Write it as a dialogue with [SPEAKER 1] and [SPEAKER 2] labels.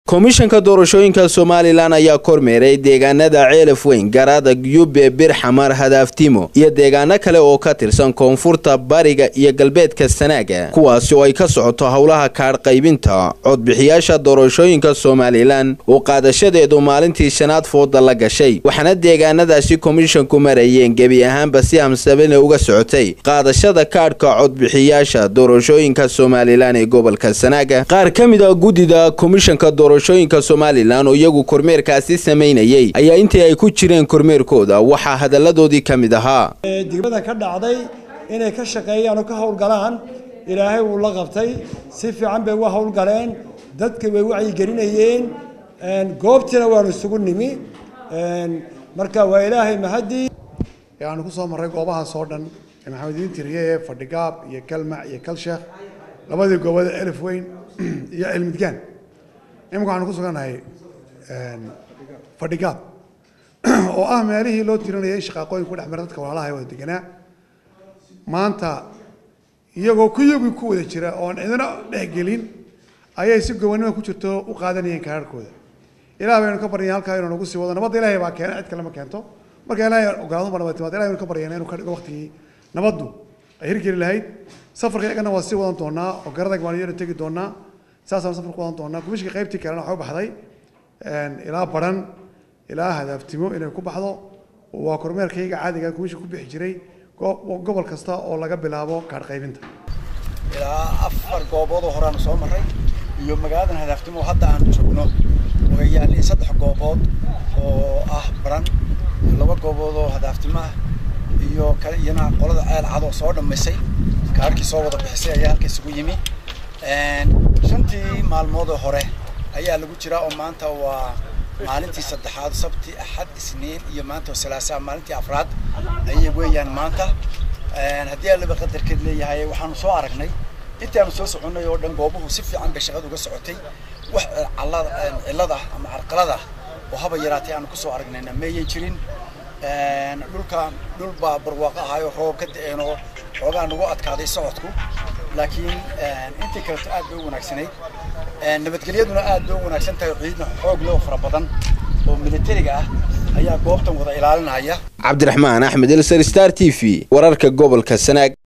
[SPEAKER 1] komishanka doorashooyinka somalilan ayaa kormeeray deegaanada ceelaf weyn garaada yube birxamar hadaftimo iyo deegaano kale oo ka tirsan koonfurta bariga iyo galbeedka sanaaga kuwaasi oo ay ka socoto howlaha kaadh qaybinta codbixiyaasha doorashooyinka somalilan oo qaadashadeedu maalintii shanaad fooda la gashay waxaana deegaanadaasi komishanku marayeen gebi ahaanba si hamsabane uga socotay qaadashada kaadhka codbixiyaasha doorashooyinka somalilan ee gobolka sanaaga qaar ka mid a guddida komishanka doorashooyinka somalilan oo iyagu kormeerkaasi samaynayay ayaa intii ay ku jireen kormeerkooda waxaa hadalladoodii ka mid ahaa
[SPEAKER 2] degmada ka dhacday inay ka shaqeeyaan oo ka howlgalaan ilaahay wuu la qabtay si fiican bay uga howlgaleen dadka way wacyigelinayeen goobtiina waanu isugu nimi marka waa ilaahay mahadii
[SPEAKER 3] aanu ku soo marray goobahaas oo dhan ee maxamediin tiriye ee fadhigaab iyo kalmac iyo kalsheekh labadii goobada elif weyn iyo cilmidgaan imika waxaanu ku sugannahay fadhigaab oo ah meelihii loo tirinayay in shaqaaqooyinka ku dhex mara dadka walaalaha ee wada deganaa maanta iyagoo kuyagii ku wada jira oon cidina dhexgelin ayay si gobonnimo ku jirto u qaadanayeen kaararkooda ilaah baynu ka baryeen halkaa inuu nagu sii wado nabadda ilaahay baa keena cid kale ma keento marka ilaahay ogolaado ma nabad timaad ilahay baynu ka baryeen inuu ka dhigo waqtigii nabaddu ay hirgeli lahayd safarka iyagana waa sii wadan doonaa oo garadag baan iyana tegi doonaa saasaan safar ku wadan doonaa kumishka qaybtii kalena waxaa u baxday ilaa baran ilaa hadaaftimo inay ku baxdo waa kormeerkayga caadiga kumishka ku bixi jiray gobol kasta oo laga bilaabo kaadh qaybinta
[SPEAKER 4] ilaa afar gooboodoo horeaanu soo marray iyo magaaladan hadaaftimo hadda aan joogno way yaalliin saddex goobood oo ah baran laba goobood oo hadaaftimo ah iyo kale iyana qolada ceel cadoo soo dhammaysay kaarhkii soo wada bixisay ayaa halka isugu yimi shantii maalmoodoo hore ayaa lagu jiraa oo maanta waa maalintii saddexaad sabti axad isniin iyo maanta oo salaasaa maalintii afraad ayay weeyaan maanta haddii allaba qadarkeed leeyahay waxaanu soo aragnay intii aanu soo soconnay oo dhan goobuhu si fiican bay shaqada uga socotay wax cillada ama carqalada oo haba yaraatay aanu kusoo aragnayna meeyan jirin dhulka dhul baa barwaaqo ahaayo roob ka da-een oo xoogaa nagu adkaaday socodku laakiin intii kaleto aad bay u wanaagsanayd nabadgelyaduna aad bay u wanaagsan tahay ciidna xoog loo fara badan oo militariga ah ayaa goobtan wada ilaalinaya
[SPEAKER 1] cabdiraxmaan axmed elsar star t v wararka gobolka sanaag